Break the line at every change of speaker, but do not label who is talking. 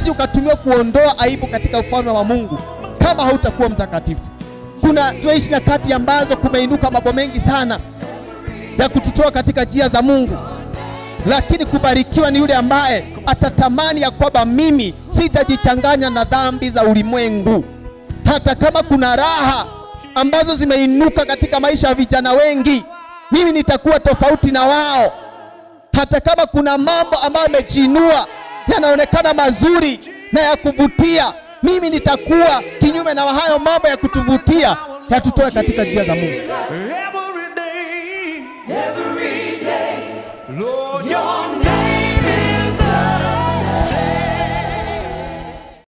huwezi ukatumiwa kuondoa aibu katika ufalme wa Mungu kama hautakuwa mtakatifu. Kuna tunaishi nyakati ambazo kumeinuka mambo mengi sana ya kututoa katika njia za Mungu, lakini kubarikiwa ni yule ambaye atatamani ya kwamba mimi sitajichanganya na dhambi za ulimwengu, hata kama kuna raha ambazo zimeinuka katika maisha ya vijana wengi, mimi nitakuwa tofauti na wao. Hata kama kuna mambo ambayo yamejiinua yanaonekana mazuri na ya kuvutia, mimi nitakuwa kinyume na hayo mambo ya kutuvutia, yatutoe katika njia za Mungu.
Every day,